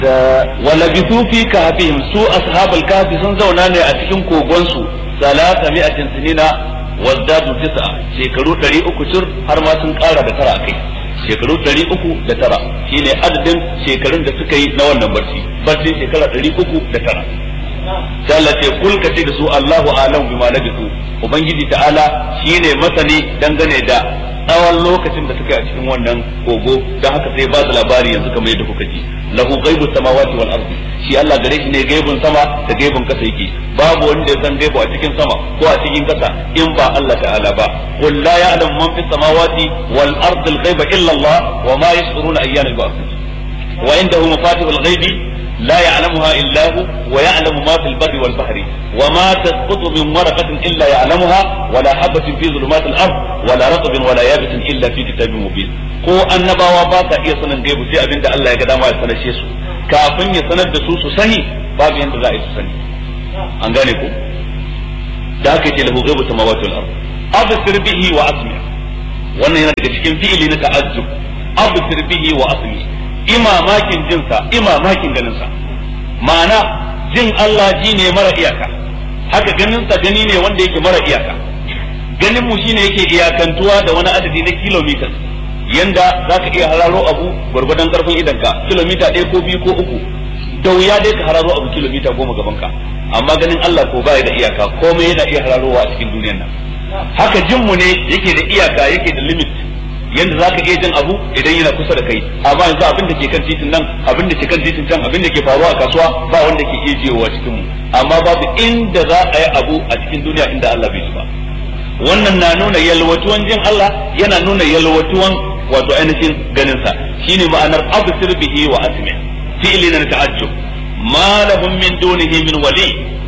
wala bisu fi kahfihim su ashabul kahfi sun zauna ne a cikin kogon su salata mi'atin sinina wazdadu tis'a shekaru 300 cir har ma sun kara da tara kai shekaru 309 shine adadin shekarun da suka yi na wannan barci barci shekara 309 sai Allah ce kul ka ce da su Allahu a'lam bima labisu ubangiji ta'ala shine masani dangane da tsawon lokacin da suka yi a cikin wannan kogo don haka sai ba da labari yanzu kamar yadda kuka ji lahu ghaibu samawati wal ardi shi Allah gare shi ne gaibun sama da gaibun kasa yake babu wanda ya san gaibu a cikin sama ko a cikin kasa in ba Allah ta'ala ba qul la ya'lamu man fis samawati wal ardi al ghaiba illa Allah wa ma yash'uruna ayyana yub'athun wa indahu mafatihul ghaibi لا يعلمها إلا هو ويعلم ما في البر والبحر وما تسقط من ورقة إلا يعلمها ولا حبة في ظلمات الأرض ولا رطب ولا يابس إلا في كتاب مبين ko annabawa ba sa iya sanin gaibu sai abinda Allah ya ga dama ya sanashe su kafin ya sanar da su su sani babu yanda za a yi su sani an gane ko da aka ce lahu ghaibu samawati wal ard absir bihi wa asmi wannan yana daga cikin fi'ili na ta'ajjub absir bihi wa asmi imamakin jinsa imamakin ganinsa ma'ana jin Allah ji ne mara iyaka haka ganinsa gani ne wanda yake mara iyaka ganin mu shine yake iyakantuwa da wani adadi na kilomita yanda zaka iya hararo abu gwargwadon karfin idanka kilomita ɗaya ko biyu ko uku da wuya dai ka hararo abu kilomita goma gaban ka amma ganin Allah ko baya da iyaka komai yana iya hararowa a cikin duniyar nan haka jin mu ne yake da iyaka yake da limit yanda za ka iya jin abu idan yana kusa da kai amma yanzu abin da ke kan titin nan abin da ke kan titin can abin da ke faruwa a kasuwa ba wanda ke iya jiyowa cikin mu amma babu inda za a yi abu a cikin duniya inda Allah bai ci ba wannan na nuna yalwatuwan jin Allah yana nuna yalwatuwan wato ainihin ganin sa shine ma'anar absir bihi wa asmi fi'li na ta'ajjub ma lahum min dunihi min wali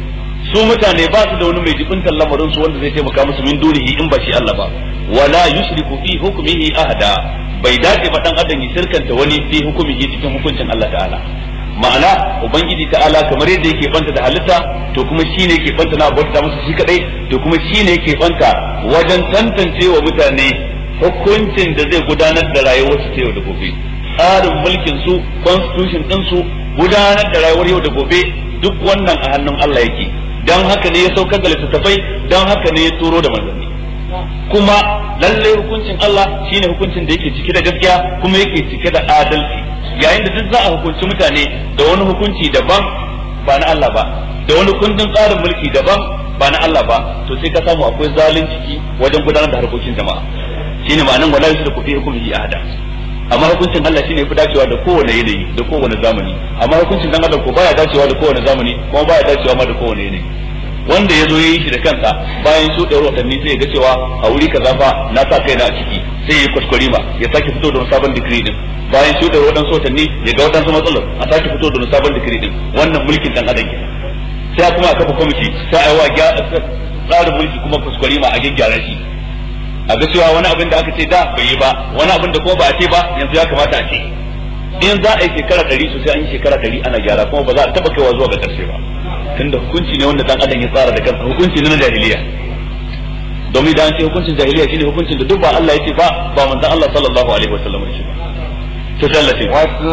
su mutane ba su da wani mai jibintar lamarin su wanda zai taimaka musu min dunihi in ba shi Allah ba wala yushriku fi hukmihi ahada bai dace ba dan adam ya shirkanta wani fi hukumihi cikin hukuncin Allah ta'ala ma'ana ubangiji ta'ala kamar yadda yake banta da halitta to kuma shine yake banta na bauta masa shi kadai to kuma shine yake banta wajen tantance wa mutane hukuncin da zai gudanar da rayuwar su yau da gobe tsarin mulkin su constitution din su gudanar da rayuwar yau da gobe duk wannan a hannun Allah yake dan haka ne ya saukar da littattafai dan haka ne ya turo da manzanni kuma lalle hukuncin Allah shine hukuncin da yake cike da gaskiya kuma yake cike da adalci yayin da duk za a hukunci mutane da wani hukunci daban ba na Allah ba da wani kundin tsarin mulki daban ba na Allah ba to sai ka samu akwai zalunci wajen gudanar da harkokin jama'a shine ma'anan wala yushriku fi hukmihi ahada amma hukuncin Allah shine fi dacewa da kowane yanayi da kowane zamani amma hukuncin dan adam ko baya dacewa da kowane zamani kuma baya dacewa ma da kowane yanayi wanda ya zo ya yi shi da kansa bayan shuɗewar watanni sai ya ga cewa a wuri kaza fa na sa kaina a ciki sai ya yi kwaskwari ma ya sake fito da wani sabon digiri din bayan shuɗewar waɗansu watanni ya ga waɗansu matsalar a sake fito da wani sabon digiri din wannan mulkin dan adam ke sai kuma a kafa kwamiti sai a yi wa tsarin mulki kuma kwaskwari ma a gyaggyara shi a ga cewa wani abin da aka ce da bai yi ba wani abin da kuma ba a ce ba yanzu ya kamata a ce in za a yi shekara ɗari sosai an yi shekara ɗari ana gyara kuma ba za a taɓa kaiwa zuwa ga ƙarshe ba tunda hukunci ne wanda dan adam ya tsara da kansa hukunci ne na jahiliya domin da an ce hukuncin jahiliya shine hukuncin da duk ba Allah ya ce ba ba manzon Allah sallallahu alaihi wasallam ya ce ba to tallafi